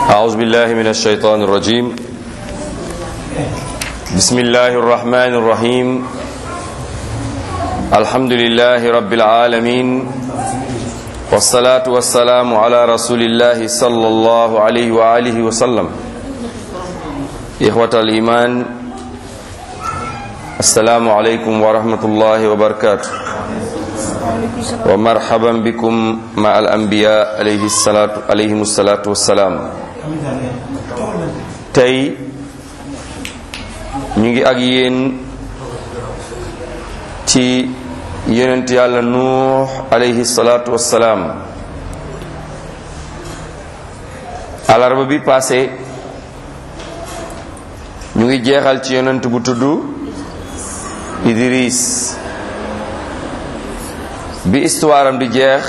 أعوذ بالله من الشيطان الرجيم بسم الله الرحمن الرحيم الحمد لله رب العالمين والصلاة والسلام على رسول الله صلى الله عليه وآله وسلم إخوة الإيمان السلام عليكم ورحمة الله وبركاته ومرحبا بكم مع الأنبياء عليه الصلاة عليهم الصلاة والسلام tey ñu ngi ak yéen ci yonent yàlla nuux alayhi salaatu wassalaam alarba bi passé ñu ngi jeexal ci yonent bu tudd Idris bi histoire am di jeex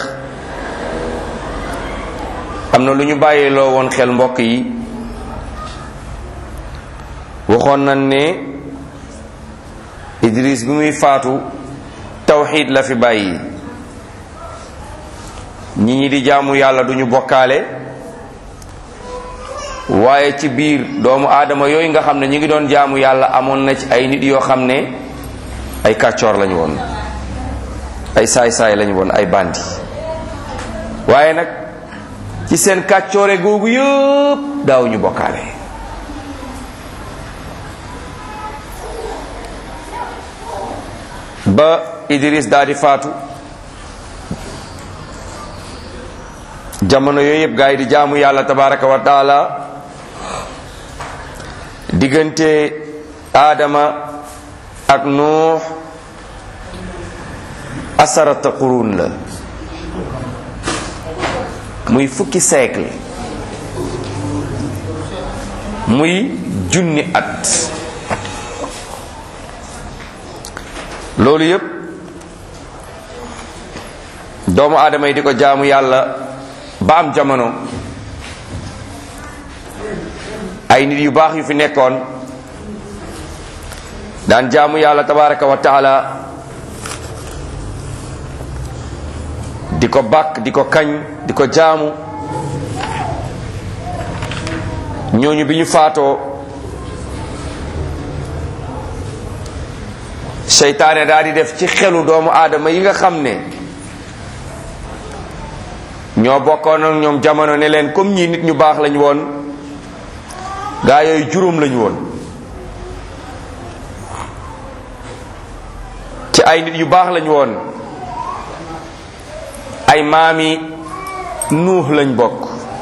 am na lu ñu bàyyiloo woon xel mbokk yi waxoon nañ ne Idris bi muy faatu tawxiid la fi bàyyi ñi ñi di jaamu yàlla duñu bokkaale waaye ci biir doomu aadama yooyu nga xam ne ñi ngi doon jaamu yàlla amoon na ci ay nit yoo xam ne ay kàccoor lañu woon ay saay-saay lañu woon ay bandi waaye nag ci seen kàccoore googu yëpp daawuñu bokkaale ba Idris daal di faatu jamono yooyu yëpp gaa yi di jaamu yàlla tabaraka wa taala diggante Adama ak Nuux asarata qurun la muy fukki siècle muy junni at loolu yépp doomu aadama yi di ko jaamu yàlla ba am jamono ay nit yu baax yu fi nekkoon daan jaamu yàlla tabaraka wa taala di ko bàkk di ko kañ di ko jaamu ñooñu bi ñu faatoo seytaane daal di def ci xelu doomu aadama yi nga xam ne ñoo bokkoon ak ñoom jamono ne leen comme ñii nit ñu baax lañu woon gaa yooyu juróom lañu woon ci ay nit yu baax lañu woon ay maami nuux lañ bokk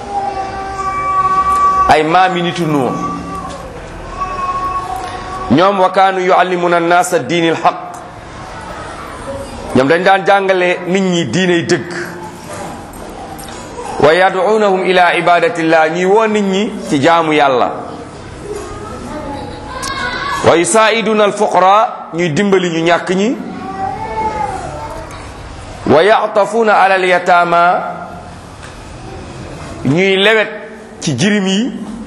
ay maami nitu nuux ñoom wa kaanu yuallimuna annaasa diini alxaq ñoom dañ daan jàngale nit ñi diiney dëgg wa yad'unahum ila ibadatillah ñuy woo nit ñi ci jaamu yàlla wa yusaiduna alfuqara ñuy dimbali ñu ñàkk ñi wa ya'tafuna ala alyatama ñuy lewet ci jirim yi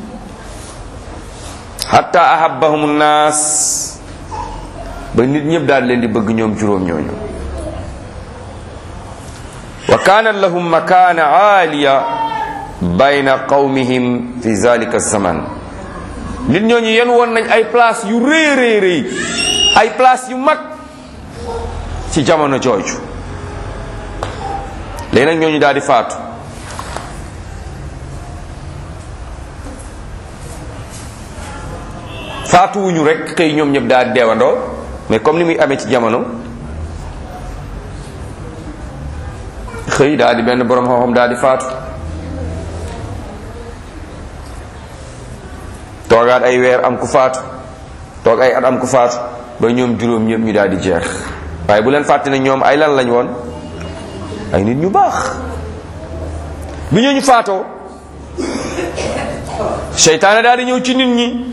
hatta ahabbahum nnaas ba nit ñëpp daal leen di bëgg ñoom juróom ñooñu wa kaana lahum makaana aaliya bayna qawmihim fi zalika zaman nit ñooñu yen woon nañ ay place yu rëy rëy rëy ay place yu mag ci jamono jooju léegi nag ñooñu daal di faatu faatuwuñu rek xëy ñoom ñëpp daal di deewandoo mais comme ni muy amee ci jamono xëy daal di benn borom xam-xam daal di faatu toogaat ay weer am ku faatu toog ay at am ku faatu ba ñoom juróom ñëpp ñu daal di jeex waaye bu leen fàtte ne ñoom ay lan lañ woon ay nit ñu baax bi ñooñu faatoo seytaane daal di ñëw ci nit ñi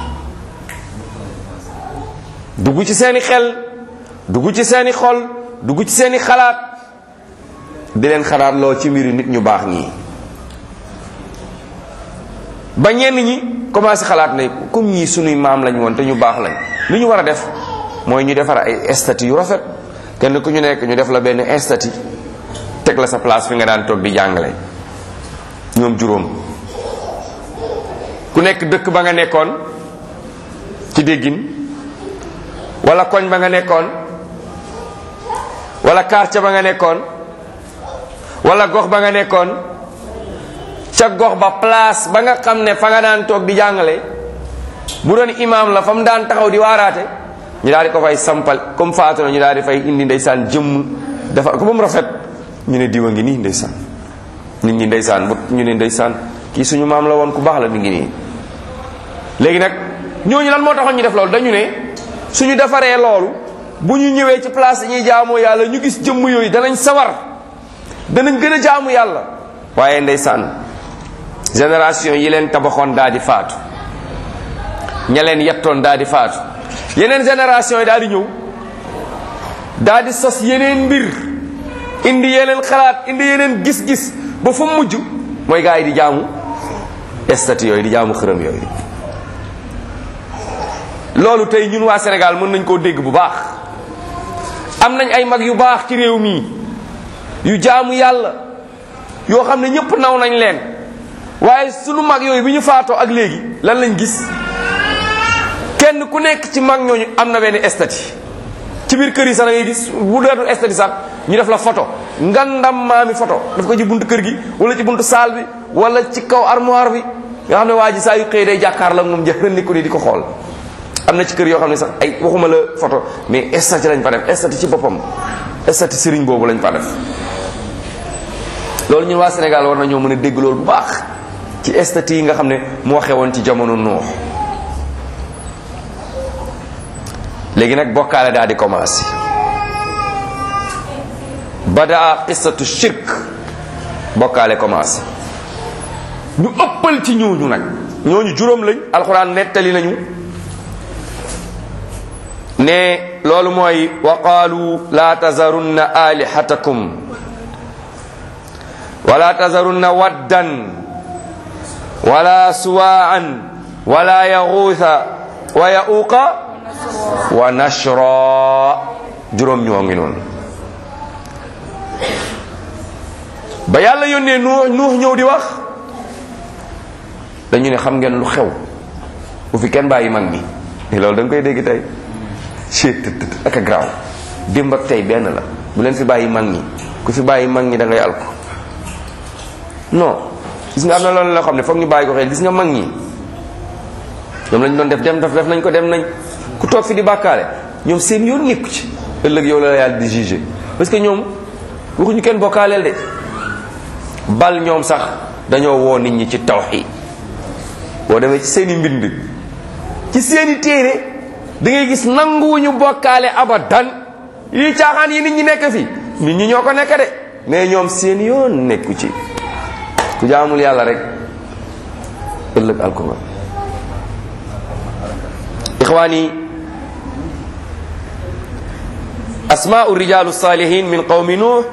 dugg ci seeni xel dugg ci seeni xol dugg ci seeni xalaat di leen xalaat loo ci mbiri nit ñu baax ñii ba ñenn ñi commencé xalaat ne comme ñii sunuy maam lañ woon te ñu baax lañ li ñu war a def mooy ñu defar ay statut yu rafet kenn ku ñu nekk ñu def la benn statut teg la sa place fi nga daan toog di jàngale ñoom juróom ku nekk dëkk ba nga nekkoon ci déggin wala koñ ba nga nekkoon wala quartier ba nga nekkoon wala gox ba nga nekkoon ca gox ba place ba nga xam ne fa nga daan toog di jàngale bu doon imaam la fa mu daan taxaw di waaraate ñu daal di ko fay sampal comme faatu na ñu daal di fay indi ndeysaan jëmm defar ko ba mu rafet ñu ne diwa ngi nii ndeysaan nit ñi ndeysaan bu ñu ne ndeysaan kii suñu maam la woon ku baax la mi ngi nii léegi nag ñooñu lan moo taxoon ñu def loolu dañu ne suñu defaree loolu bu ñu ñëwee ci place yi ñuy jaamoo yàlla ñu gis jëmm yooyu danañ sawar danañ gën a jaamu yàlla waaye ndeysaan génération yi leen tabaxoon daal di faatu ña leen yettoon daal di faatu yeneen génération yi daal di ñëw daal di sos yeneen mbir indi yeneen xalaat indi yeneen gis-gis ba fa mujj mooy gaa yi di jaamu statue yooyu di jaamu xërëm yooyu loolu tey ñun waa Sénégal mën nañ koo dégg bu baax am nañ ay mag yu baax ci réew mii yu jaamu yàlla yoo xam ne ñëpp naw nañ leen waaye sunu mag yooyu bi ñu faatoo ak léegi lan lañ gis kenn ku nekk ci mag ñooñu am na benn statue ci biir kër yi sax da ngay gis bu deetul statue sax ñu def la photo ngandam maami photo daf ko ci buntu kër gi wala ci buntu saal bi wala ci kaw armoire bi nga xam ne waa ji saa yu xëy day jàkkaar la moom jëfandikoo ko ni di ko xool am na ci kër yoo xam ne sax ay waxuma la photo mais statue lañ fa def statue ci boppam statue sëriñ boobu lañ fa def loolu ñun waa Sénégal war nañoo mën a dégg loolu bu baax ci statue yi nga xam ne moo xewoon ci jamono Nuux léegi nag bokkaale daal di commencé badaa qissatu shirk bokkaale commencé ñu ëppal ci ñooñu nag ñooñu juróom lañ alxuraan nettali nañu ne loolu mooy wa qaalu laa tazarunna alihatakum wala tazarunna waddan wala suwaan wala yaxuusa wa yauqa wa nashra juróom ñoo ngi noonu ba yàlla yónnee nuux nuux ñëw di wax dañu ne xam ngeen lu xew bu fi kenn bàyyi mag mi loolu da nga koy dégg tey chet tët ak a graaw démb ak tey benn la bu leen fi bàyyi mag ñi ku fi bàyyi mag ñi da ngay alko non gis nga am na loolu loo xam ne foog ñu bàyyi ko xel gis nga mag ñi ñoom lañ doon def dem def def nañ ko dem nañ ku toog fi di bàkkaale ñoom seen yoon nekku ci ëllëg yow la yàlla di juger parce que ñoom waxuñu kenn bokkaaleel de bal ñoom sax dañoo woo nit ñi ci tawxiid boo demee ci seeni mbind ci seeni téere da ngay gis nanguwuñu bokkaale abadan yi caaxaan yi nit ñi nekk fi nit ñi ñoo ko nekk de mais ñoom seen yoon nekku ci ku jaamul yàlla rek ëllëg alkoba ixwaani asmaau rijalu salihin min qawmi nuux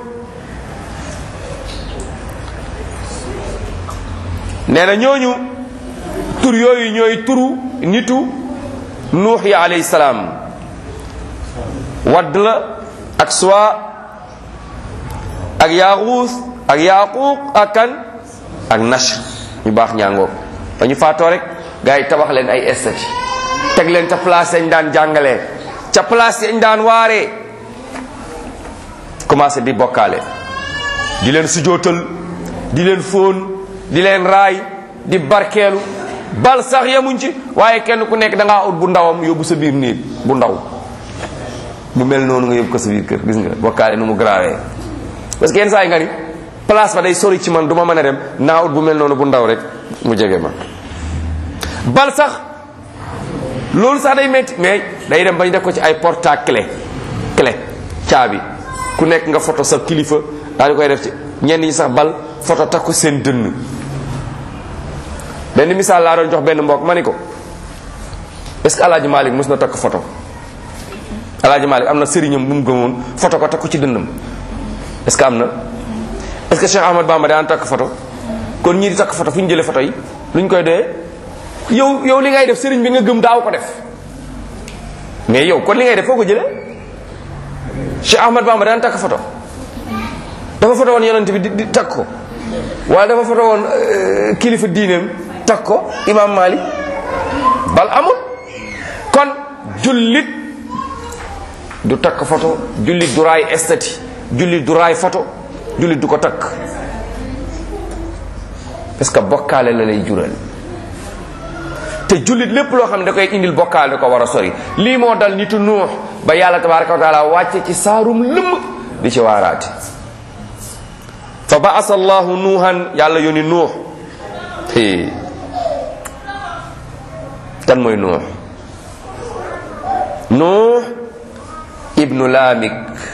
nee na ñooñu tur yooyu ñooy turu nitu nuux yi alayhi salaam wadd la ak suwa ak yaaxuus ak yaaquuq ak kan ak nashr ñu baax ñaangoo ba ñu faatoo rek gars yi tabax leen ay estati teg leen ca place yañ daan jàngalee ca place yañ daan waaree commencé di bokkaale di leen sujootal di leen fóon di leen raay di barkeelu bal sax yemuñ ci waaye kenn ku nekk da ngaa ut bu ndawam yóbbu sa biir néeg bu ndaw bu mel noonu nga yóbbu ko sa biir kër gis nga bokkaale nu mu grawee parce que yenn saa yi nga ni place ba day sori ci man du ma mën a dem naa ut bu mel noonu bu ndaw rek mu jege ma bal sax loolu sax day metti mais day dem ba ñu def ko ci ay porte clé clé caabi ku nekk nga photo sa kilifa daal di koy def ci ñenn ñi sax bal photo takk ko seen dënn benn misaal laa doon jox benn mbokk ma ni ko est ce que alaaji Malick mos na takk photo alaaji Malick am na sëriñam bu mu gëmoon photo ko takk ko ci dënnam est ce que am na est ce que Cheikh Ahmad Bamba daan takk photo kon ñii di takk photo fu ñu jëlee photo yi lu ñu koy doyee yow yow li ngay def sëriñ bi nga gëm daaw ko def mais yow kon li ngay def foo ko jëlee Cheikh Ahmad Bamba daan takk photo dafa photo woon yonent bi di di takk ko wala dafa photo woon kilifa diineem takk ko imam malik bal amul kon jullit du takk photo jullit du raay estati jullit du raay photo jullit du ko takk parce que bokkaale la lay jural te jullit lépp loo xam ne da koy indil bokkaale da ko war a sori lii moo dal nitu nuux ba yàlla tabaraka wa taala wàcce ci saarum lëmm di ci waaraate fa baasa allahu nuuhan yàlla yónni nuux kan mooy nuux nuux ibnu laamik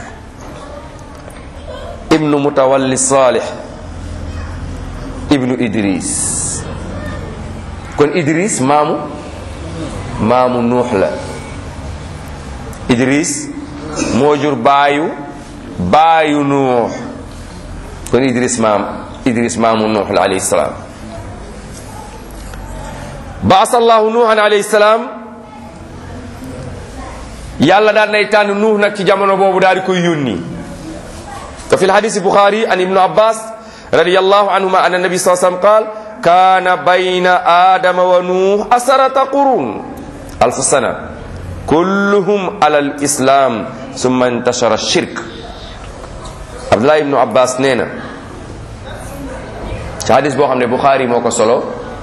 ibnu mutawalli salih ibnu idris kon idris maamu maamu nuux la idris moo jur baayu baayu nuux kon idris maam idris maamu nuux la alayhi salaam baasa allahu nuuhan alayhi salaam yàlla daan nay tànn nuux nag ci jamono boobu daal di koy yónni te fi lhadisi buxaari an ibnu abbas radiallahu anhuma an annabi saa sallam qaal kaana bayna aadama wa nuux asarata qurun alf sana kulluhum ala al islam summa intashara shirk abdullah ibnu abbas nee na ci hadis boo xam ne buxaari moo ko solo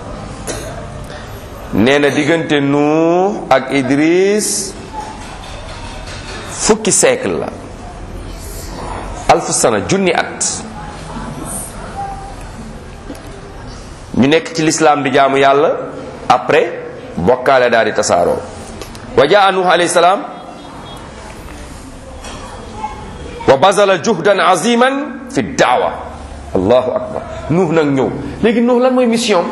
nee na diggante nuux ak idris fukki siècle la alf sana junni at ñu nekk ci lislaam di jaamu yàlla après bokkaale daal di tasaaroo wa jaa nuux alayhi salaam wa bazala juhdan aziman fi daawa allahu akbar nuux nag ñëw léegi nuux lan mooy mission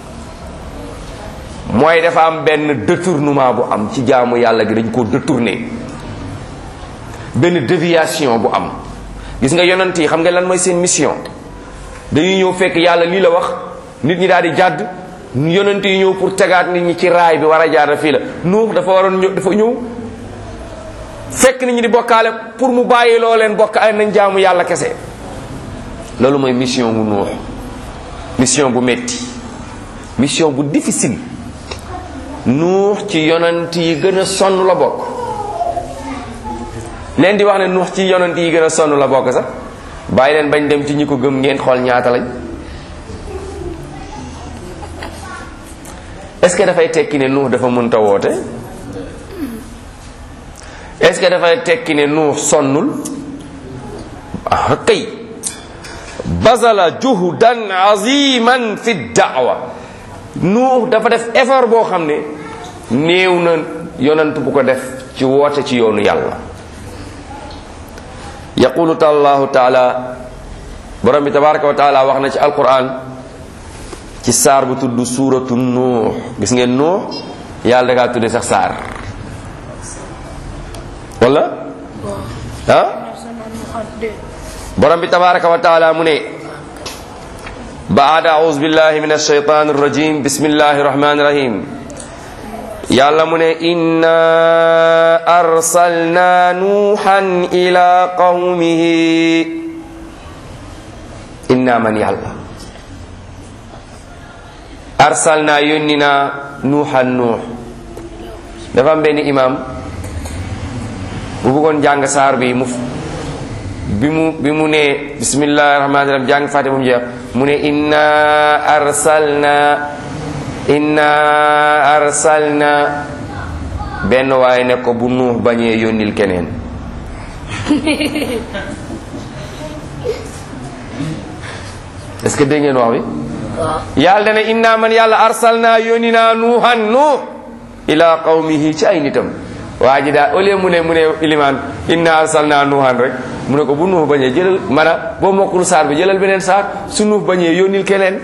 mooy dafa am benn détournement bu am ci jaamu yàlla gi dañ ko détourné benn déviation bu am gis nga yonent yi xam nga lan mooy seen mission dañuy ñëw fekk yàlla lii la wax nit ñi daal di jàdd yonent yi ñëw pour tegaat nit ñi ci raay bi war a jaar fii la nuux dafa waroon ñëw dafa ñëw fekk nit ñi di bokkaale pour mu bàyyi loo leen bokkaale nañ jaamu yàlla kese loolu mooy mission bu nuux mission bu metti mission bu difficile nuux ci yonent yi gën a sonn la bokk leen di wax ne nuux ci yonent yi gën a sonn la bokk sax bàyyi leen bañ dem ci ñi ko gëm ngeen xool ñaata lañ est-ce que dafay tekki ne nuux dafa mënta woote est-ce que dafay tekki ne nuux sonnul ah kay bazala juhdan aziman fi daawa nuux dafa def effort boo xam ne néew na yonent bu ko def ci woote ci yoonu yàlla yaqulu allahu taala borom bi tabaraka wa taala wax na ci alquran ci saar bu tudd suuratu nuux gis ngeen nuux yàlla da kaa tudde sax saar wala ah borom bi tabaraka wa taala mu ne baada auz billahi min alshaytan arrajim bismillahi rahmani rahim yàlla mu ne inna arsalna nuuhan ila qawmihi inna man yàlla arsalna yónni naa nuuhan nuux dafa am benn imam bu bëggoon jàng saar bi mu bi mu bi mu ne bismillahi rahmani rahim jàng fàtte bu mu jeex mu ne inna arsalna inna arsalna benn waaye ne ko bu nuux bañee yónnil keneen est-ce que dégg ngeen wax bi yàlla dana inna man yàlla arsalna yónni naa nuuhan nuux ila qawmihi ci ay nitam waa ji daal au lieu mu ne mu ne ilimaan inna arsalna nuuhan rek mu ne ko bu nuux bañee jëlal mana boo mokkul saar bi jëlal beneen saar su nuux bañee yónnil keneen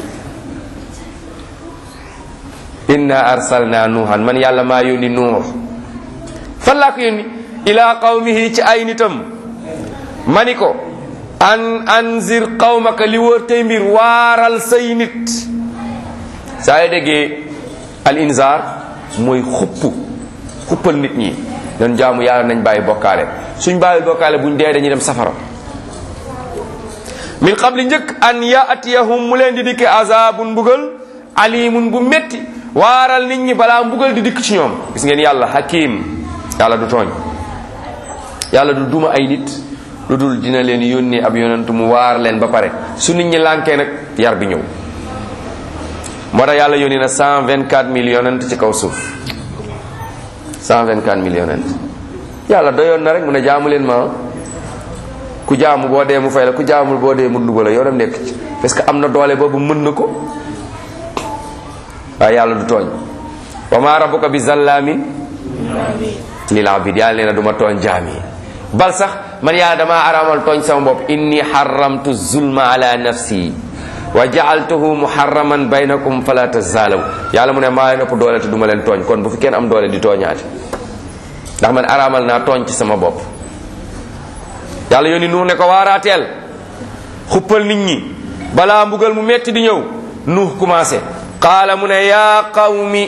inna arsalna nuuhan man yàlla maa yónni nuux fan laa ko yónni ila qawmihi ci ay nitam mani ko an anzir qawmaka li wër tey mbir waaral say nit saa yoo déggee al inzar mooy xupp xuppal nit ñi doon jaamu yàlla nañ bàyyi bokkaale suñ bàyyi bokkaale buñ dee dañuy dem safara min qabli njëkk an yaatiyahum mu leen di dikke azabun mbugal alimun bu metti waaral nit ñi balaa mbugal di dikk ci ñoom gis ngeen yàlla hakim yàlla du tooñ yàlla du duma ay nit lu dul dina leen yónni ab yonent mu waar leen ba pare su nit ñi lànkee nag yar bi ñëw moo tax yàlla yónni na 124 mille yonent ci kaw suuf 124 mille yonent yàlla doyoon na rek mu ne jaamu leen ma ku jaamu boo dee mu fay la ku jaamul boo dee mu dugal la yoonam nekk ci parce que am na doole boobu mën na ko waaye yàlla du tooñ wa ma rabbuka bi zallamin lil abid yàlla nee na du ma tooñ jaam yi bal sax man yàlla damaa araamal tooñ sama bopp inni xaramtu zulma ala nafsi wa jaaltuhu muharraman baynakum fala tazaalaw yàlla mu ne maa leen ëpp doole te du ma leen tooñ kon bu fi kenn am doole di tooñaate ndax man araamal naa tooñ ci sama bopp yàlla yónni nuux ne ko waaraateel xuppal nit ñi balaa mbugal mu metti di ñëw nuux commencé qaala mu ne yaa qawmi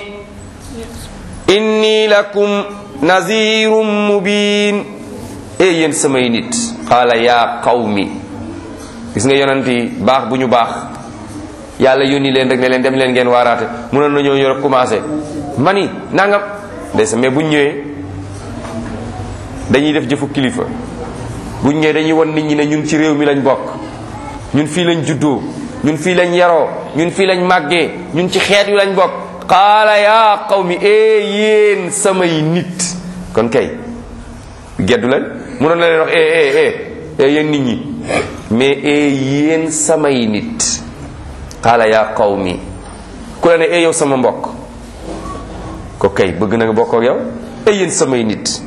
inni lakum nazirum mubin e yéen samay nit qaala yaa qawmi gis nga yonent yi baax bu ñu baax yàlla yónni leen rek ne leen dem leen ngeen waaraate mënoon na ñëw ñëw rek commencé mani nangam des mais buñ ñëwee dañuy def jëfu kilifa buñ ñëwee dañuy won nit ñi ne ñun ci réew mi lañ bokk ñun fii lañ juddoo ñun fii lañ yaroo ñun fii lañ màggee ñun ci xeet yu lañ bokk qaala yaa qawmi ee yéen samay nit kon kay geddu leen mënoon na leen wax ee ee ee ee yéen nit ñi mais ee yéen samay nit qaala yaa qawmi ku la ne ee yow sama mbokk ko kay bëgg na nga bokk ak yow ee yéen samay nit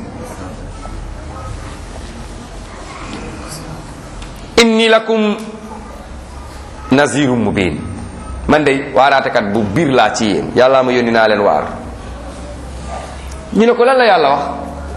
inni lakum nazirum mubin man de waaraatekat bu biir laa ci yéen yàlla ma yónni naa leen waar ñu ne ko lan la yàlla wax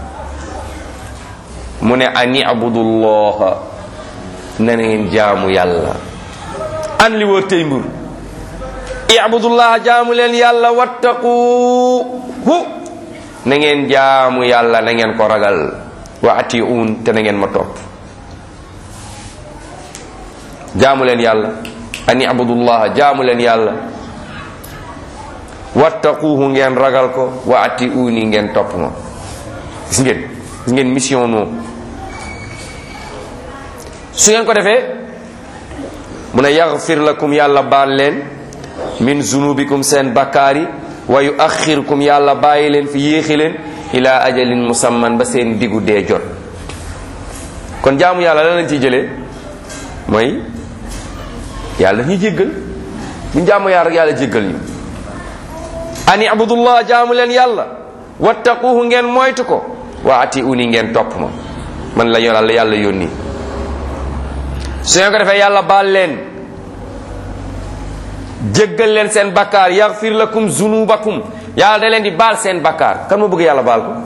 mu ne an ibudullaha na ngeen jaamu yàlla an li wër tey mbur ibudullaha jaamu leen yàlla wattaquhu na ngeen jaamu yàlla na ngeen ko ragal wa atiun te na ngeen ma topp jaamu leen yàlla an ibudullaha jaamu leen yàlla wattaquuhu ngeen ragal ko wa atiuni ngeen topp ma gis ngeen gis ngeen mission noo su ngeen ko defee mu ne yaxfir lakum yàlla baal leen min zunubikum seen bakkaari wa yuaxirkum yàlla bàyyi leen fi yéexi leen ila ajalin musamman ba seen diggu dee jot kon jaamu yàlla la lañ ciy jëlee mooy yàlla ñu jéggal bu jaamu yàlla rek yàlla jéggal ñu ani abudullah jaamu leen yàlla wattaquhu ngeen moytu ko wa ati uni ngeen topp ma man la yàlla yàlla yónni su ngeen ko defee yàlla baal leen jéggal leen seen bakkaar yaxfir lakum zunubakum yàlla da leen di baal seen bakkaar kan ma bëgg yàlla baal ko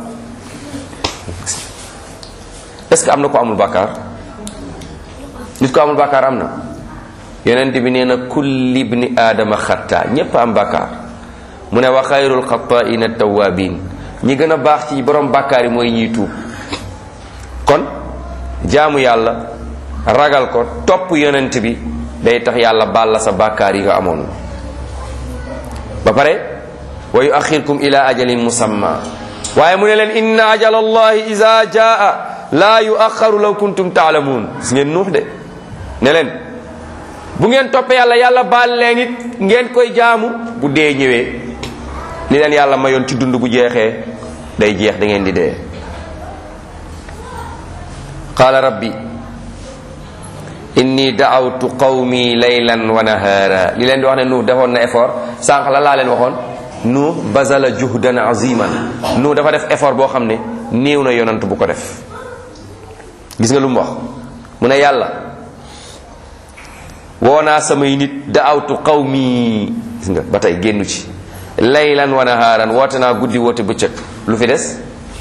est-ce que am na ko amul bakkaar nit ko amul bakkaar am na yonent bi nee na kulli ibni aadama xatta ñépp am bakkaar mu ne wa xayrul xataaina tawabin ñi gën a baax ci borom bakkaar yi mooy ñiy tuub kon jaamu yàlla ragal ko topp yonent bi day tax yàlla baal la sa bakkaar yi nga amoon ba pare wa yuaxirkum ila ajalin musamma waaye mu ne leen inna ajala allahi ida jaa laa yuaxaru law kuntum taalamuun gis ngeen nuux de ne leen bu ngeen toppee yàlla yàlla baal leen it ngeen koy jaamu bu dee ñëwee li leen yàlla mayoon ci dund bu jeexee day jeex da ngeen di dee qaala rabbi inni daawtu qawmi laylan wa nahaara li leen di wax ne nuux defoon na effort sànq la laa leen waxoon nuux bazala juhdan aziman nuux dafa def effort boo xam ne néew na yonant bu ko def gis nga lu mu wax mu ne yàlla woo naa samay nit daawtu qawmi gis nga ba tey génnu ci laylan wa nahaaran woote naa guddi woote bëccëg lu fi des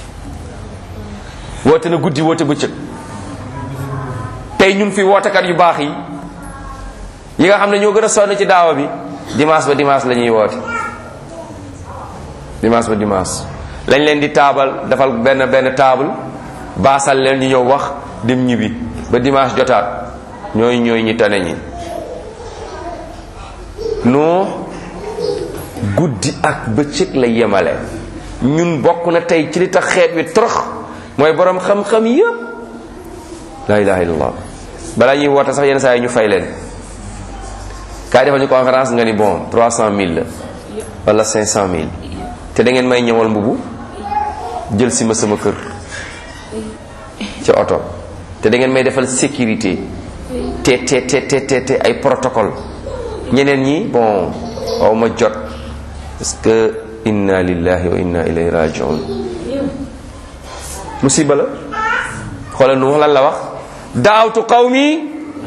woote na guddi woote bëccëg tey ñun fi wootekat yu baax yi yi nga xam ne ñoo gën a sonn ci daawa bi dimanche ba dimanche la ñuy woote dimanche ba dimanche lañ leen di taabal defal benn benn table baasal leen ñu ñëw wax dem ñibbi ba dimanche jotaat ñooy ñooy ñi tane ñi nu guddi ak bëccëg la yemale ñun bokk na tey ci li tax xeet wi torox mooy borom xam-xam yëpp la ilaha illallah balaa ñuy woote sax yenn saa yi ñu fay leen kaay defal ñu conférence nga ni bon 300000 la wala 500000 te da ngeen may ñëwal mbubu jël si ma sama kër ci oto te da ngeen may defal sécurité te te te te te te ay protocole ñeneen ñi bon aw ma jot parce que inna lillahi wa inna ilayhi rajiun musiba la xoolal nu wax lan la wax daawtu qawmi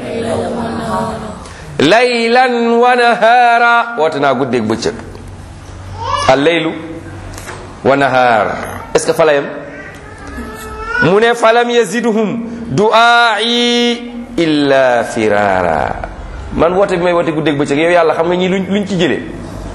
laylan wa nahaara woote naa guddeeg bëccëg al laylu wa nahaar est ce que fa la yem mu ne falam yaziduhum du'aa'i illa firara man woote bi may woote guddeeg bëccëg yow yàlla xam nga ñi luñ luñ ci jëlee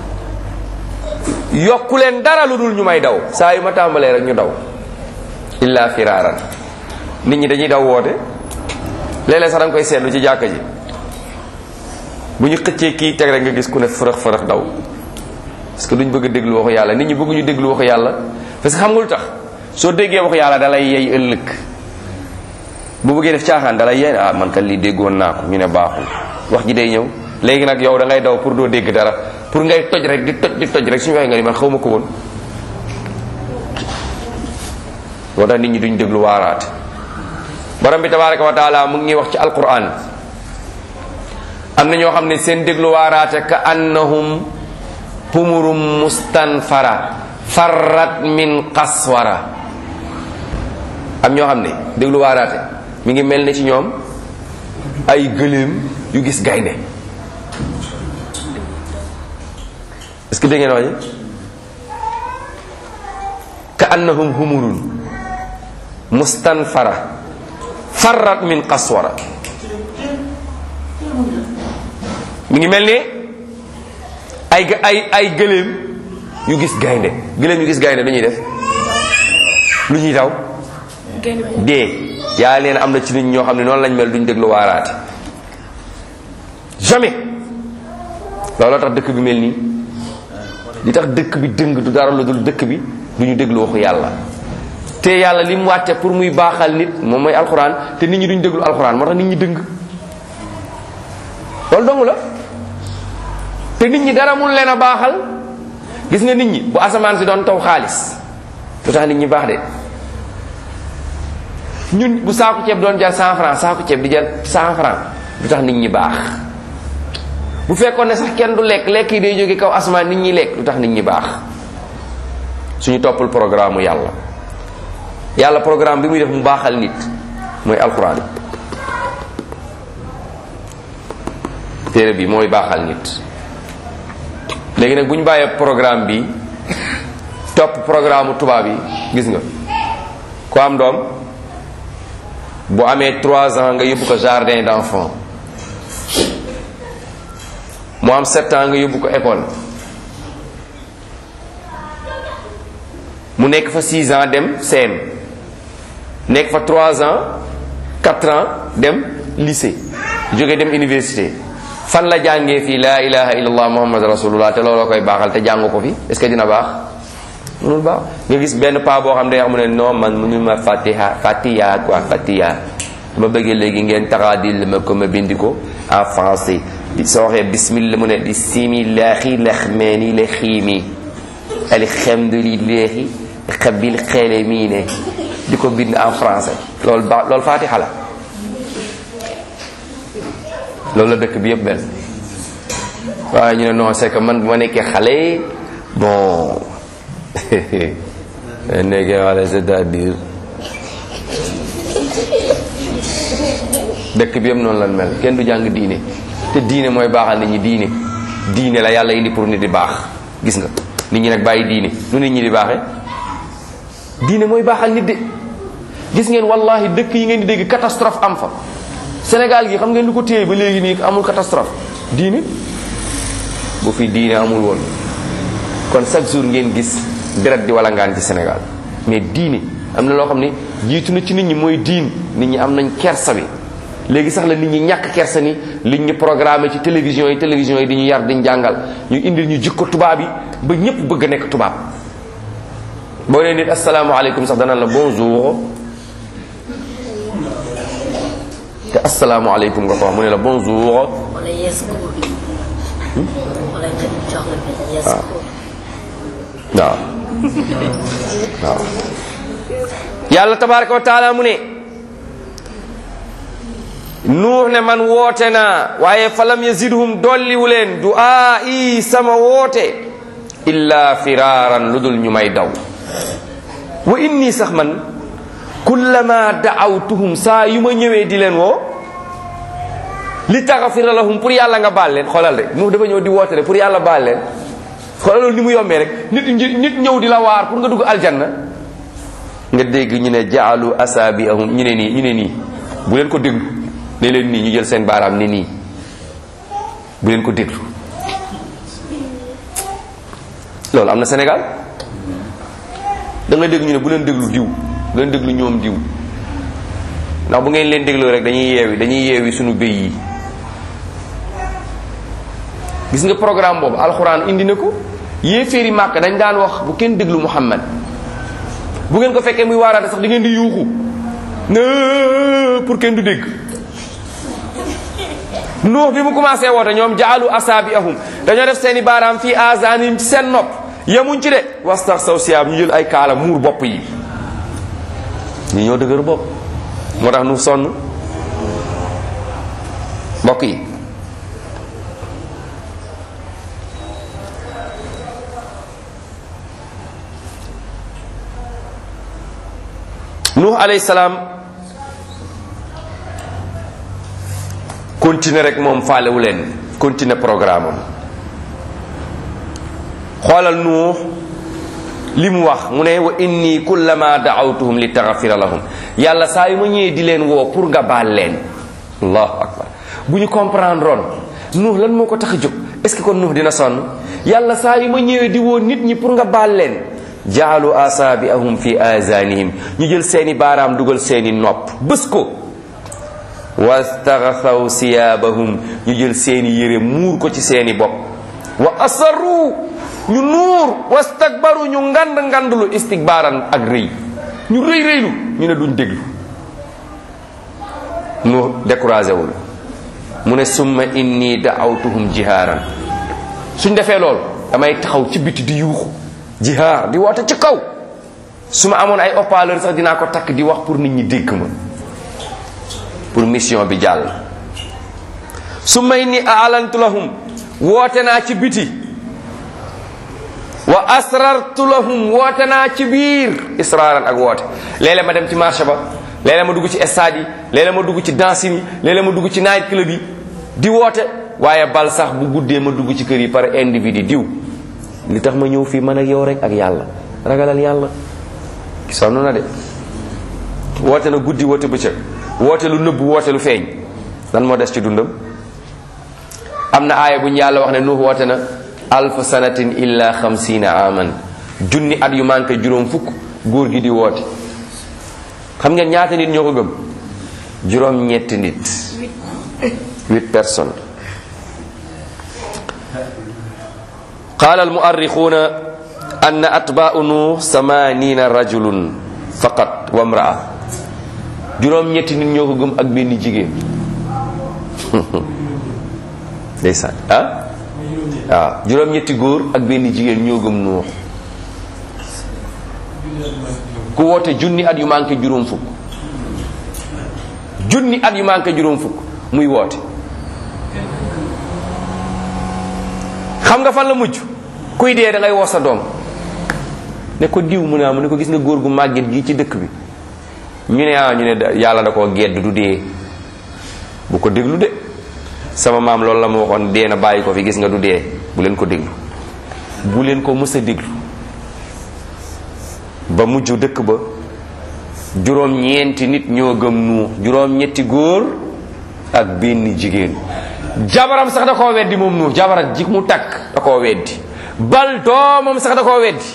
yokku leen dara lu dul ñu may daw saa yu ma tàmbalee rek ñu daw illa firaran nit ñi dañuy daw woote léeg-léeg sax da nga koy seetlu ci jàkka ji bu ñu xëccee kii teg rek nga gis ku ne fërëx fërëx daw parce que duñ bëgg a déglu waxu yàlla nit ñi bëgguñu déglu waxu yàlla parce que xam nga lu tax soo déggee waxu yàlla dalay yey ëllëg bu bëggee def caaxaan dalay yey ah man kat lii déggoon naa ko ñu ne baaxul wax ji day ñëw léegi nag yow da ngay daw pour doo dégg dara pour ngay toj rek di toj di toj rek suñu waxee nga ni man xaw ma ko woon moo tax nit ñi duñ déglu waaraate borom bi tabaraka wa taala mu ngi wax ci alquran am na ñoo xam ne seen déglu waaraate ka annahum humurum mustanfara farrat min qaswara am ñoo xam ne déglu waaraate mi ngi mel ne ci ñoom ay gëléem yu gis gaynde est-ce que dégg ngeen wax ji ka annahum humurun mustanfara farrat min qaswara mi ngi mel ne ay ay ay gëléem yu gis gaynde gëléem yu gis gaynde lu ñuy def lu ñuy daw dee yaa leen am na ci nit ñoo xam ne noonu lañ mel duñ déglu waaraate jamais looloo tax dëkk bi mel nii li tax dëkk bi dëng du dara lu dul dëkk bi du ñu déglu waxu yàlla te yàlla li mu wàcce pour muy baaxal nit moom mooy alxuraan te nit ñi duñ déglu alxuraan moo tax nit ñi dëng loolu dong la te nit ñi dara mun leen a baaxal gis nga nit ñi bu asamaan si doon taw xaalis lu tax nit ñi baax de ñun bu saaku ceeb doon jar 100 francs saaku ceeb di jar 100 francs lu tax nit ñi baax bu fekkoon ne sax kenn du lekk lekk yi day jóge kaw asamaan nit ñi lekk lu tax nit ñi baax suñu toppul programme mu yàlla yàlla programme bi muy def mu baaxal nit mooy alquran téere bi mooy baaxal nit léegi nag bu ñu bàyyee programme bi topp programme tubaab yi gis nga ku am doom bu amee trois ans nga yóbbu ko jardin d'enfant mu am sept ans nga yóbbu ko école mu nekk fa six ans dem CM nekk fa trois ans quatre ans dem lycée jóge dem université fan la jàngee fii laa ilaha illallah muhammad rasulullah te looloo koy baaxal te jàng ko fi est ce que dina baax mënul baax nga gis benn paa boo xam ne xam ne non man mënul ma fatiha fatiha quoi fatiha ma bëggee léegi ngeen taxaadil ma ko ma bindi ko en français di soo waxee bismillah mu ne bismillahi laxmeeni la xiimi alhamdulillahi xabil xelemiine di ko bind en français loolu ba loolu fatiha la loolu la dëkk bi yëpp benn waaye ñu ne non c'est que man bu ma nekkee xale bon nekkee xale c'est-à-dire dëkk bi yëpp noonu lan mel kenn du jàng diine te diine mooy baaxal nit ñi diine diine la yàlla indi pour nit di baax gis nga nit ñi nag bàyyi diine nu nit ñi di baaxee diine mooy baaxal nit de gis ngeen wallahi dëkk yi ngeen di dégg catastrophe am fa Sénégal gi xam ngeen lu ko téye ba léegi nii amul catastrophe diine bu fi diine amul woon kon chaque jour ngeen gis deret di wala ngaan ci Sénégal mais diine am na loo xam ne jiitu na ci nit ñi mooy diin nit ñi am nañ kersa bi léegi sax la nit ñi ñàkk kersa ni liñ ñu programmé ci télévision yi télévision yi di ñu yar di ñu jàngal ñu indil ñu jikko tubaab yi ba ñëpp bëgg a nekk tubaab boo nee nit asalaamaaleykum sax dana la bonjour te asalaamaaleykum nga ko wax mu ne la bonjour wala yes ko wala nga jox la benn yes ko waaw waaw yàlla tabaraka wa taala mu ne nuux ne man woote naa waaye falam yazidhum dolliwu leen du'aa i sama woote illa firaaran lu dul ñu may daw wa inni sax man kullama da'awtuhum saa yu ma ñëwee di leen woo li taxafira lahum pour yàlla nga baal leen xoolal rek nuux dafa ñëw di woote rek pour yàlla baal leen xoolal loolu ni mu yombee rek nit nit ñëw di la waar pour nga dugg aljanna nga dégg ñu ne jaalu asaabiahum ñu ne nii ñu ne nii bu leen ko déglu ne leen nii ñu jël seen baaraam ne nii bu leen ko déglu loolu am na Sénégal da nga dégg ñu ne bu leen déglu diw bu leen déglu ñoom diw ndax bu ngeen leen dégloo rek dañuy yeewi dañuy yeewi suñu béy yi gis nga programme boobu alxuraan indi na ko yéeféeri màkk dañ daan wax bu kenn déglu Muhammad bu ngeen ko fekkee muy waaraate sax di ngeen di yuuxu pour kenn du dégg nuux bi mu commencé woote ñoom jaalu asaabi ahum dañoo def seeni baaraam fii azanim ci seen nopp yemuñ ci de wastax saw siyaab ñu jël ay kaala muur bopp yi ñu ñoo dëgër bopp moo tax nu sonn mbokk yi nuux alayhi salaam continuer rek moom faalewu leen continuer programme am xoolal nuux li mu wax mu ne wa inni kullama daawtuhum li taxafira lahum yàlla saa yu ma ñëwee di leen woo pour nga baal leen allahu akbar bu ñu comprendre oon nuux lan moo ko tax a jóg est ce que kon nuux dina sonn yàlla saa yu ma ñëwee di woo nit ñi pour nga baal leen jaalu asaabiahum fi azanihim ñu jël seeni baaraam dugal seeni nopp bés ko wastaxasaw siyaabahum ñu jël seeni yére muur ko ci seeni bopp wa asarru ñu nuur wastakbaru ñu ngand ngandlu istikbaaran ak rëy ñu rëy rëylu ñu ne duñ déglu nu découragé wul mu ne summa inni daawtuhum jihaaran suñ defee lool damay taxaw ci biti di yuuxu jihaar di woote ci kaw su ma amoon ay haut-parleur sax dinaa ko takk di wax pour nit ñi dégg ma pour mission bi jàll su may ni aalantu lahum woote naa ci biti wa asrartu lahum woote naa ci biir israaran ak woote léeg-léeg ma dem ci marché ba léeg-léeg ma dugg ci stade yi léeg-léeg ma dugg ci danse yi léeg-léeg ma dugg ci night club yi di woote waaye bal sax bu guddee ma dugg ci kër yi par individu diw li tax ma ñëw fii man ak yow rek ak yàlla ragalal yàlla sonn na de woote na guddi woote bëccëg woote lu nëbb woote lu feeñ lan moo des ci dundam am na aaya bu ñu yàlla wax ne nuux woote na alf sanatin illa xamsina aman junni at yu manqué juróom fukk góor gi di woote xam ngeen ñaata nit ñoo ko gëm juróom ñetti nit huit personnes qaala almuarrixuuna anna atbaau nuux samanina rajulun faqat wa mraa juróom ñetti nit ñoo ko gëm ak benn jigéen ndeysaan ah waaw juróom ñetti góor ak benn jigéen ñoo gëm nuux ku woote junni at yu manqué juróom fukk junni at yu manqué juróom fukk muy woote xam nga fan la mujj kuy dee da ngay woo sa doom ne ko diw mu ne ah mu ne ko gis nga góor gu màgget gi ci dëkk bi ñu ne ah ñu ne yàlla da koo gedd du dee bu ko déglu de sama maam loolu la ma waxoon dee na bàyyi ko fi gis nga du dee bu leen ko déglu bu leen ko mës a déglu ba mujj dëkk ba juróom ñeenti nit ñoo gëm nuux juróom ñetti góor ak benn jigéen jabaram sax da koo weddi moom nuux jabaram ji mu takk da koo weddi bal doomam sax da koo weddi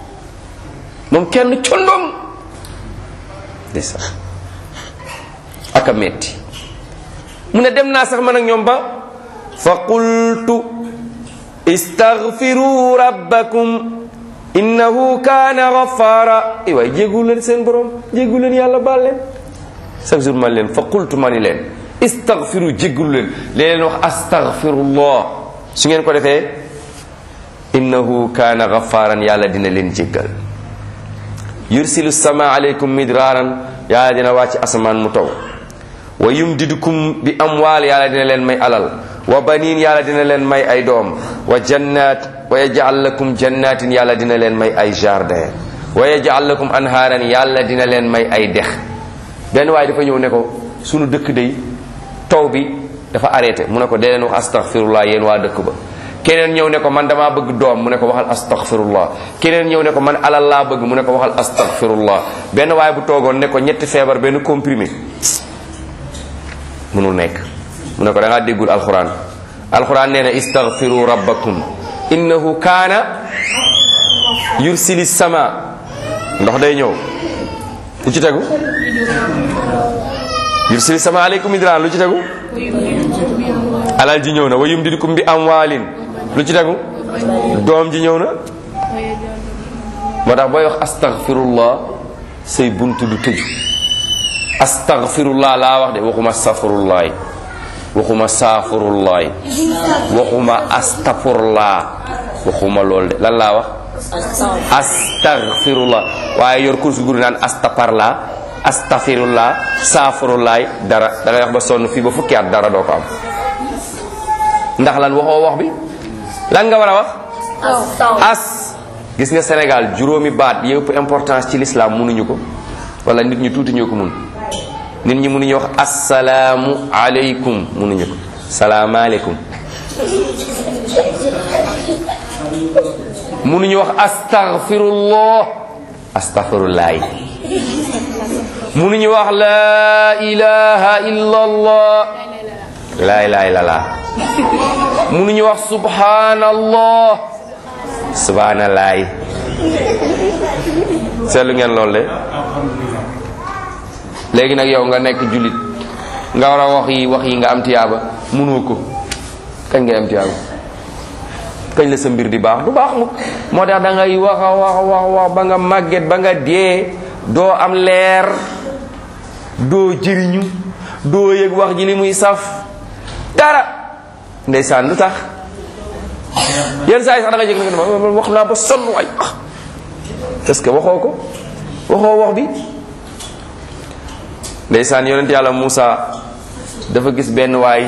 moom kenn condom ndeysaan ak a metti mu ne dem naa sax man ak ñoom ba fa qultu istaghfiru rabbakum innahu kaana ghaffara i waay jéggu leen seen borom jéggu leen yàlla baal leen chaque jour man leen fa qultu ma ni leen istaghfiru jéggulu leen leen leen wax astaghfirullah su ngeen ko defee innahu kaana ghafaran yàlla dina leen jéggal yursilu sama alaykum midraaran yàlla dina wàcc asamaan mu taw wa yumdidukum bi amwaal yàlla dina leen may alal wa baniin yàlla dina leen may ay doom wa jannat wa yaj'al lakum jannatin yàlla dina leen may ay jardin wa yaj'al lakum anhaaran yàlla dina leen may ay dex benn waaye dafa ñëw ne ko sunu dëkk day taw bi dafa arrêté mu ne ko dee leen wax astaghfirullah yéen waa dëkk ba keneen ñëw ne ko man damaa bëgg doom mu ne ko waxal astaghfirullah keneen ñëw ne ko man alal laa bëgg mu ne ko waxal astaghfirullah benn waaye bu toogoon ne ko ñetti feebar benn comprimé munul nekk mu ne ko da ngaa déggul alquran alquran nee na istaghfiru rabbakum innahu kaana yursili sama ndox day ñëw lu ci tegu yursili sama aleykum idraan lu ci tegu alal ji ñëw na wa yumdidukum bi amwaalin lu ci tegu doom ji ñëw na moo tax booy wax astaghfirullah say buntu du tëju astaghfirullah laa wax de waxuma safarullaay waxuma saafarullaay waxuma astafurlaa waxuma lool de lan laa wax astaghfirullah waaye yor kursu guru naan astaparla astafirullah saafarullaay dara da ngay wax ba sonn fii ba fukki at dara doo ko am ndax lan waxoo wax bi lan nga war a wax as gis nga Sénégal juróomi baat yëpp importance ci l'islam mënuñu ko wala nit ñu tuuti ñoo ko mun nit ñi mënuñu wax assalaamu aleykum mënuñu ko salaamaaleykum mënuñu wax astaghfirullah astaghfirullahi mënuñu wax la ilaha illallah la ilaha illallah mënuñu wax subhanallah subhanallahi seetlu ngeen loolu de léegi nag yow nga nekk jullit nga war a wax yi wax yi nga am tiyaaba mënoo ko kañ ngay am tiyaaba kañ la sa mbir di baax du baax mu moo tax da ngay wax a wax wax wax ba nga màgget ba nga dee doo am leer doo jëriñu doo yëg wax ji li muy saf dara ndeysaan lu tax yenn saa yi sax da nga jëg nag ma wax naa ba sonn waay ah parce que waxoo ko waxoo wax bi ndeysaan yonent yàlla Moussa dafa gis benn waay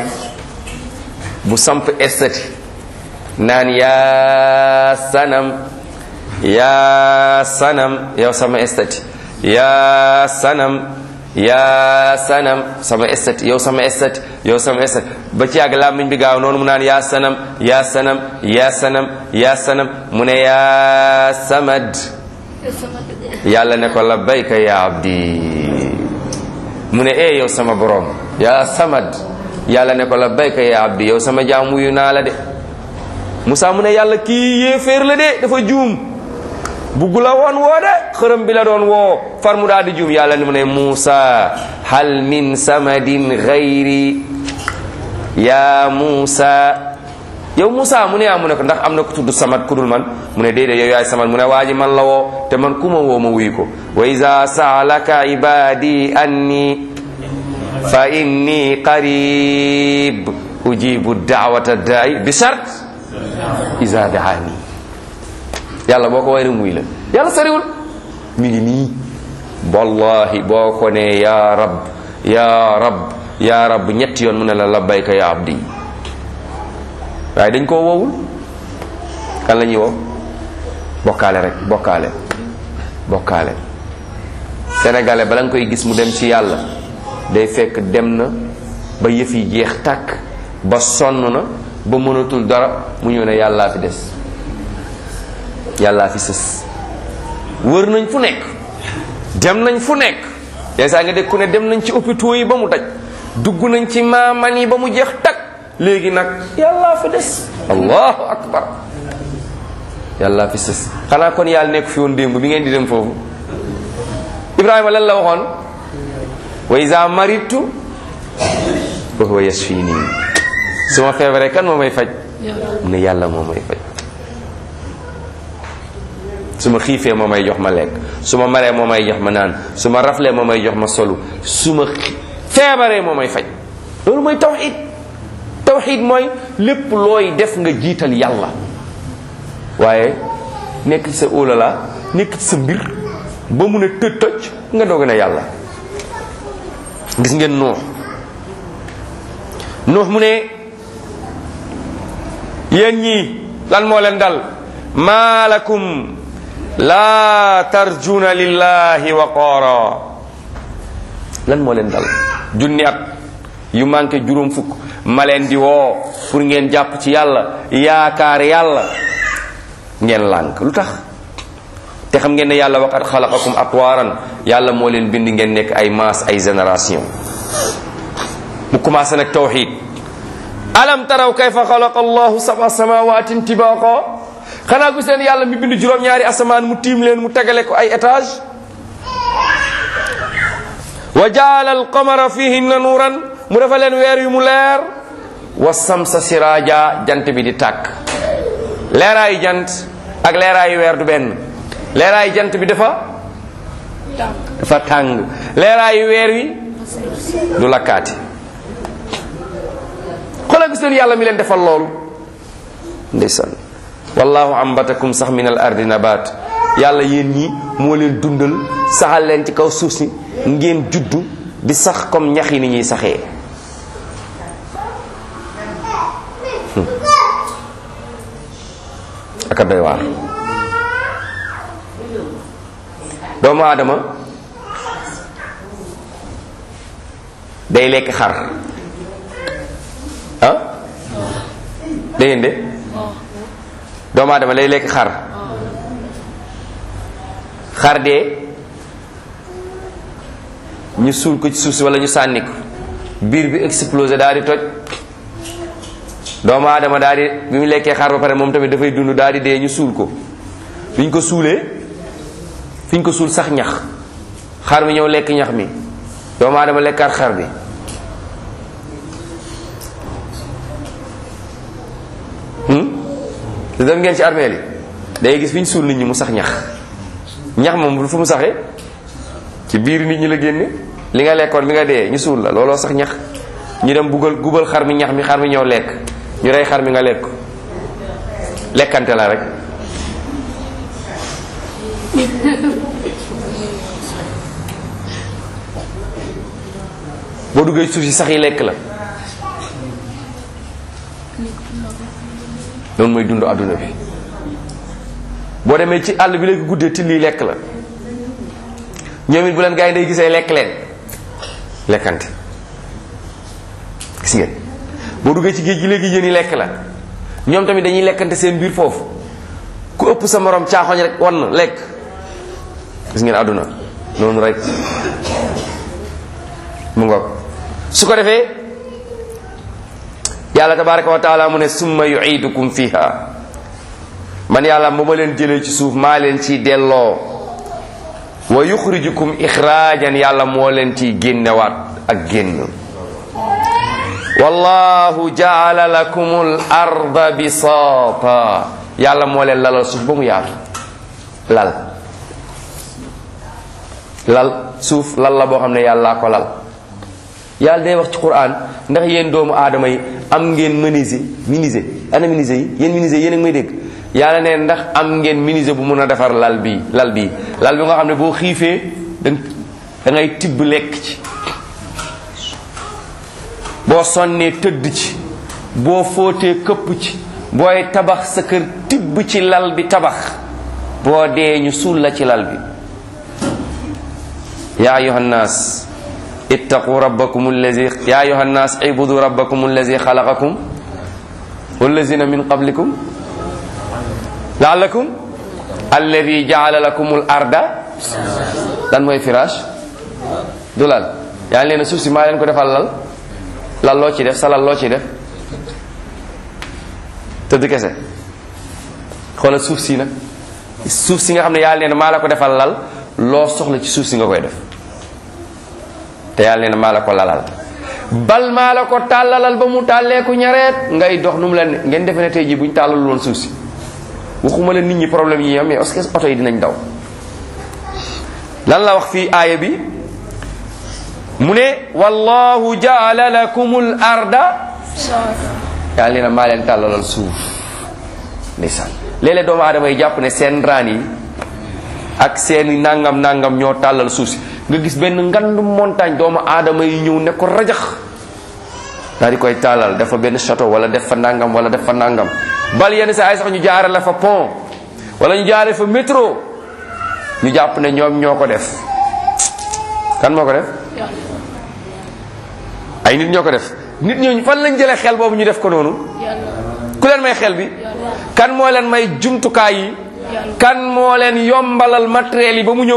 bu samp estati naan yaa sanam yaa sanam yow sama estati yaa sanam yaa sanam sama estati yow sama estati yow sama estati ba ci yàgg làmmiñ bi gaaw noonu mu naan yaa sanam yaa sanam yaa sanam yaa sanam mu ne yaa samad yàlla ne ko labbayka ya abdi mu ne ee yow sama borom yaa samad yàlla ne ko labbayka ya abdi yow sama jaam wuyu naa la de Moussa mu ne yàlla kii yéeféer la de dafa juum bugg la woon woo de xërëm bi la doon woo far mu daal di juum yàlla ni mu ne Moussa hal min samadin gayri ya Moussa yow Moussa mu ne yaa mu ne ko ndax am na ku tudd samad ku dul man mu ne déedéet yow yaay samad mu ne waa ji man la woo te man ku ma woo ma wuyu ko wa iza saalaka ibadi anni fa inni qarib ujibu daawata daai bi shart iza daani yàlla boo ko way muy la yàlla sariwul mi ngi nii wallahi boo ko ne ya rab ya rab ya rab ñetti yoon mu ne la labbayka ya abdi waaye dañ koo woowul kan la ñuy woo bokkaale rek bokkaale bokkaale sénégalais bala nga koy gis mu dem ci yàlla day fekk dem na ba yëf yi jeex tàkk ba sonn na ba mënatul dara mu ñëw ne yàllaa fi des yàllaa fi sës wër nañ fu nekk dem nañ fu nekk yenn saa nga dégg ku ne dem nañ ci hôpitaux yi ba mu daj dugg nañ ci maaman yi ba mu jeex tàkk léegi nag yàllaa fi des allahu akbar yàllaa fi sës xanaa kon yàlla nekk fi woon démb bi ngeen di dem foofu ibrahima lan la waxoon wa iza maritu wa huwa yasfini su ma feebaree kan moo may faj mu ne yàlla moo may faj su ma xiifee moo may jox ma lekk su ma maree moo may jox ma naan su ma raflee moo may jox ma solu su ma feebaree moo may faj loolu mooy tawxid tawxid mooy lépp looy def nga jiital yàlla waaye nekk ci sa óolala nekk ci sa mbir ba mun a tëj toj nga doog ne yàlla gis ngeen nuux nuux mu ne yéen ñii lan moo leen dal maa lakum laa tarjuna lillahi waqaara lan moo leen dal junni at yu manqué juróom fukk ma leen di woo pour ngeen jàpp ci yàlla yaakaar yàlla ngeen lànk lu tax te xam ngeen ne yàlla waqad xalaqakum atwaaran yàlla moo leen bind ngeen nekk ay maas ay génération mu commencé nag tawxid alam taraw kayfa xalaqa allahu sab'a samawatin tibaqa xanaa gis leen yàlla mi bind juróom-ñaari asamaan mu tiim leen mu tegale ko ay étage wa jaala alqamara fihinna nuuran mu dafa leen weer yu mu leer wa samsa siraja jant bi di tàkk leeraayu jant ak leeraayu weer du benn leeraayu jant bi dafa dafa tàng leeraayu weer wi du lakkaati xoolal gis leen yàlla mi leen defal loolu ndeysaan wallahu ambatakum sax min al ardi nabat yàlla yéen ñi moo leen dundal saxal leen ci kaw suuf si ngeen juddu di sax comme ñax yi ni ñuy saxee aka doy waar doomu aadama day lekk xar ah da ngeen de doomu aadama lay lekk xar xar dee ñu suul ko ci suuf si wala ñu sànni ko biir bi explosé daal di toj doomu aadama daal di bi mu lekkee xar ba pare moom tamit dafay dund daal di dee ñu suul ko fi ñu ko suulee fi ñu ko suul sax ñax xar mi ñëw lekk ñax mi doomu aadama lekkaat xar bi te dem ngeen ci armeel yi day gis fi ñu suul nit ñi mu sax ñax ñax moom fu mu saxee ci biir nit ñi la génne li nga lekkoon bi nga dee ñu suul la looloo sax ñax ñu dem buggal gubal xar mi ñax mi xar mi ñëw lekk ñu rey xar mi nga lekk lekkante la rek boo duggee suuf si sax yi lekk la noonu mooy dund adduna bi boo demee ci àll bi léegi guddee till yi lekk la ñoom it bu leen gaa yi day gisee lekk leen lekkante gis ngeen boo duggee ci géej gi léegi yéen yi lekk la ñoom tamit dañuy lekkante seen biir foofu ku ëpp sa morom caaxoñ rek wan na lekk gis ngeen àdduna noonu rek mu ngoog su ko defee yàlla tabaraka wa taala mu ne summa yuidukum fiha man yàlla ba ma leen jëlee ci suuf maa leen ciy delloo wa yuxrijukum ixraajan yàlla moo leen ciy génnewaat ak génn wallahu jaala lakum al arda bisaata yàlla moo leen lalal suuf ba mu yaatu lal lal suuf lal la boo xam ne yàllaa ko lal yàlla day wax ci quran ndax yéen doomu aadama yi am ngeen menuisier menuisier ana menuisier yi yéen menuisier yéen a ngi may dégg yàlla ne ndax am ngeen menuisier bu mun a defar lal bii lal bii lal bi nga xam ne boo xiifee da da ngay tibb lekk ci boo sonnee tëdd ci boo fóotee këpp ci booy tabax sa kër tibb ci lal bi tabax boo dee ñu suul la ci lal bi yaa ayuha nnaas ittaqu rabbakum allazi yaa ayuha nnaas ibudu rabbakum allazi xalaqakum wallazina min qablikum laalakum alladi jaala lakum al arda lan mooy firaash du lal yaa leen suuf si maa leen ko defal lal lal loo ci def sa lal loo ci def tëdd kese xoolal suuf si nag suuf si nga xam ne yaa leen maa la ko defal lal loo soxla ci suuf si nga koy def te yàlla nee na maa la ko lalal bal maa la ko tàllalal ba mu tàlleeku ñareet ngay dox nu mu leen ngeen defe ne tey jii bu ñu tàllalul woon suuf si waxuma la nit ñi problème yi am mais est-ce que oto yi dinañ daw lan la wax fii aaya bi mu ne wallahu jaala lakumul arda yàlla nee na maa leen tàllalal suuf ndeysaan léeg-léeg doomu aadama yi jàpp ne seen raan yi ak seeni nangam nangam ñoo tàllal suuf si nga gis benn ngandu montagne doomu aadama yi ñëw ne ko rajax daal di koy tàllal def fa benn château wala def fa nangam wala def fa nangam bal yenn saa ay sax ñu jaare la fa pont wala ñu jaare fa métro ñu jàpp ne ñoom ñoo ko def kan moo ko def ay nit ñoo ko def nit ñooñu fan lañ jëlee xel boobu ñu def ko noonu ku leen may xel bi kan moo leen may jumtukaay yi kan moo leen yombalal matériel yi ba mu ñëw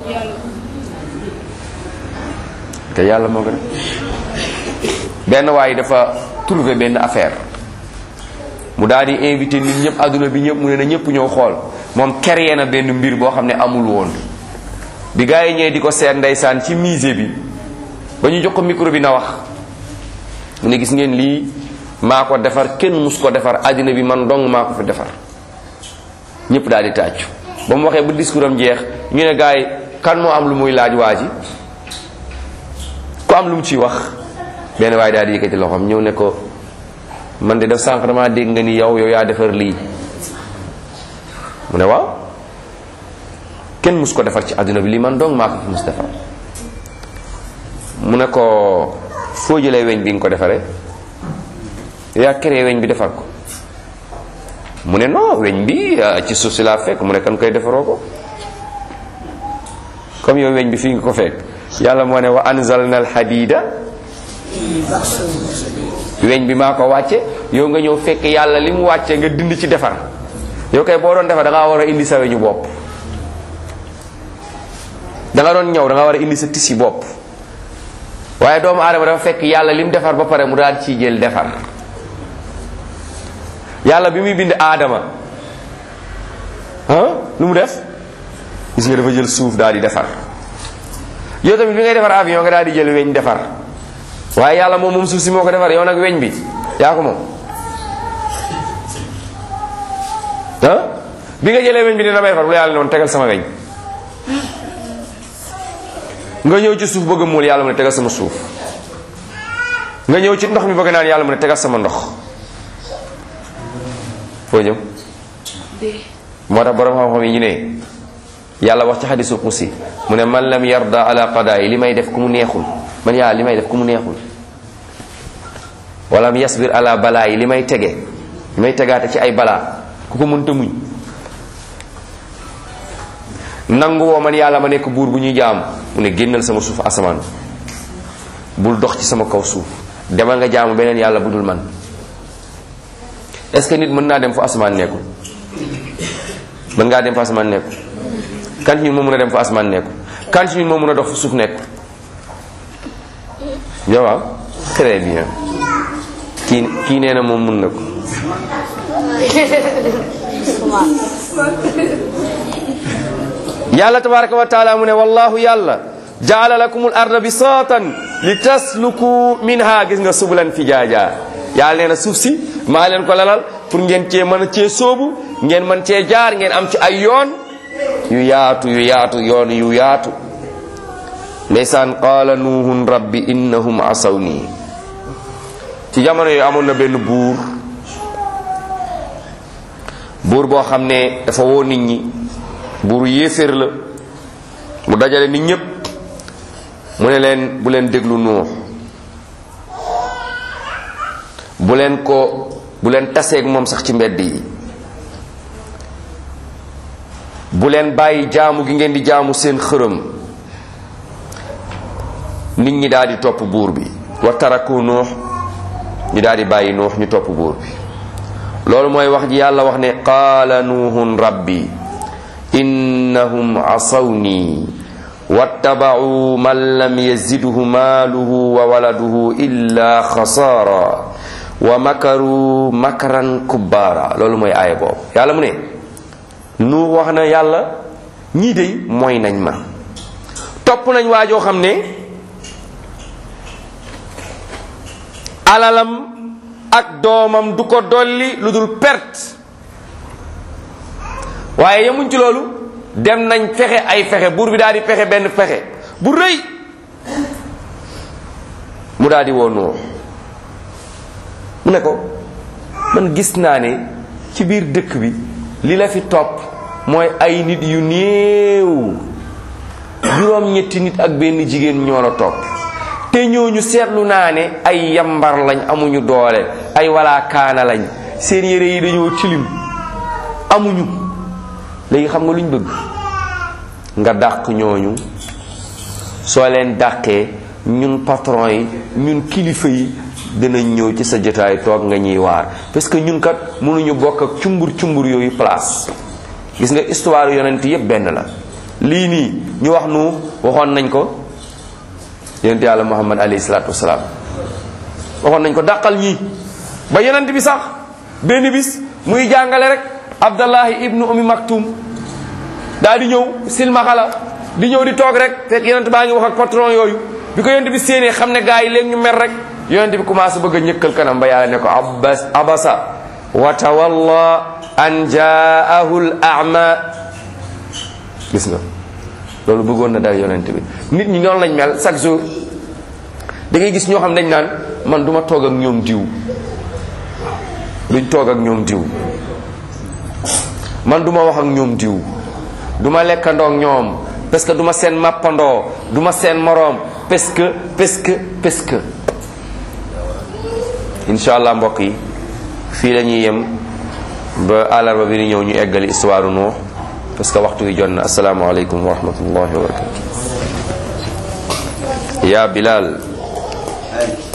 te yàlla moo ko def benn waay dafa trouver benn affaire mu daal di invité nit ñëpp adduna bi ñëpp mu ne na ñëpp ñëw xool moom créé na benn mbir boo xam ne amul woon bi gars yi ñëwee di ko seet ndeysaan ci musée bi ba ñu jox ko micro bi na wax mu ne gis ngeen lii maa ko defar kenn mus ko defar àddina bi man dong maa ko fi defar ñëpp daal di tàccu ba mu waxee ba discours am jeex ñu ne gars yi kan moo am lu muy laaj waa ji ku am lu mu ciy wax benn waaye daal di yëkkati loxoom ñëw ne ko man de def sànq damaa dégg nga ni yow yow yaa defar lii mu ne waaw kenn mus ko defar ci àdduna bi lii man dong maa ko fi mus defar mu ne ko foo jëlee weñ bi nga ko defaree yaa créé weñ bi defar ko mu ne non weñ bi ci suuf si laa fekk mu ne kan koy defaroo ko comme yow weñ bi fii nga ko fekk yàlla moo ne wa anzalna al hadida weñ bi maa ko wàcce yow nga ñëw fekk yàlla li mu wàcce nga dind ci defar yow kay boo doon defar da ngaa war a indi sa weñu bopp da nga doon ñëw da nga war a indi sa tisi bopp waaye doomu aadama dafa fekk yàlla li mu defar ba pare mu daal ciy jël defar yàlla bi muy bind aadama ah lu mu def gis nga dafa jël suuf daal di defar yow tamit bi ngay defar avion nga daal di jël weñ defar waaye yàlla moom moom suuf si moo ko defar yow nag weñ bi yaa ko moom ah bi nga jëlee weñ bi ne damay defar bu la yàlla ne woon tegal sama weñ nga ñëw ci suuf bëgg a muul yàlla mu ne tegal sama suuf nga ñëw ci ndox mi bëgg naan yàlla mu ne tegal sama ndox foo jëm moo tax borom xam-xam yi ñu ne yàlla wax ci xadisul qudsi mu ne man lam yarda ala qadaay li may def ku mu neexul man yàlla li may def ku mu neexul walam yasbir ala balaa yi li may tege li may tegaate ci ay balaa ku ko mënta muñ nangu woo man yàlla ma nekk buur bu ñuy jaam mu ne génnal sama suuf asamaan bul dox ci sama kaw suuf demal nga jaamu beneen yàlla bu dul man est-ce que nit mën naa dem fu asamaan nekkul mën ngaa dem fu asamaan nekkul kan ci ñun moo mën a dem fu asamaan nekkul kan ci ñun moo mën a dox fu suuf nekkul yow waaw très bien kii kii nee na moom mën na ko yàlla tabaraka wa taala mu ne wallahu yàlla jaala lakumul arda bisaatan li tasluku minha gis nga subulan fi jaaja yàlla nee na suuf si maa leen ko lalal pour ngeen cee mën a cee sóobu ngeen mën cee jaar ngeen am ci ay yoon yu yaatu yu yaatu yoon yu yaatu ndeysaan qaala nuuhun rabbi innahum asaw nii ci jamono yooyu amoon na benn buur buur boo xam ne dafa woo nit ñi buuru yéeféer la mu dajale nit ñépp mu ne leen bu leen déglu nuux bu leen ko bu leen taseeg moom sax ci mbedd yi bu leen bàyyi jaamu gi ngeen di jaamu seen xërëm nit ñi daal di topp buur bi wa taraku nuux ñu daal di bàyyi nuux ñu topp buur bi loolu mooy wax ji yàlla wax ne qaala nuuhun rabbi innahum asawni wattabacuu man lam yazidhu maaluhu wa waladuhu illa xasaara wa makaru makran kubbaara loolu mooy aaya boobu yàlla mu ne nuux wax na yàlla ñii dey mooy nañ ma topp nañ waajoo xam ne alalam ak doomam du ko dolli lu dul perte waaye yemuñ ci loolu dem nañ fexe ay fexe buur bi daal di fexe benn fexe bu rëy mu daal di woo Nuux mu ne ko man gis naa ne ci biir dëkk bi li la fi topp mooy ay nit yu néew juróom ñetti nit ak benn jigéen ñoo la topp te ñooñu seetlu naa ne ay yambar lañ amuñu doole ay wala kaana lañ seen yére yi dañoo tilim amuñu léegi xam nga luñ bëgg nga dàq ñooñu soo leen dàqee ñun patron yi ñun kilifa yi dinañ ñëw ci sa jotaay toog nga ñuy waar parce que ñun kat mënuñu bokk ak cumbur cumbur yooyu place gis nga histoire yonent yépp benn la lii nii ñu wax nu waxoon nañ ko yonent yàlla muhammad alayhi salaatu wasalaam waxoon nañ ko dàqal ñii ba yonent bi sax benn bis muy jàngale rek abdallahi ibnu umi maktum daal di ñëw silmaxala di ñëw di toog rek fekk yonent baa ngi wax ak patron yooyu bi ko yonent bi séenee xam ne gars yi léegi ñu mer rek yonent bi commencé bëgg a ñëkkal kanam ba yàlla ne ko abbas abasa wa tawalla an jaahu l ama gis nga loolu bëggoon na dal yonent bi nit ñi noonu lañ mel chaque jour da ngay gis ñoo xam dañ naan man duma toog ak ñoom diw duñ toog ak ñoom diw man duma wax ak ñoom diw duma lekkandoo ak ñoom parce que duma seen mappandoo duma seen moroom parce que parce que parce que incha allah mbokk yi fii la ñuy yem ba àllarba bi di ñëw ñu eggali histoire Nuux parce que waxtu wi jot na asalaamaaleykum wa rahmatullahi wa barakatu ya Bilal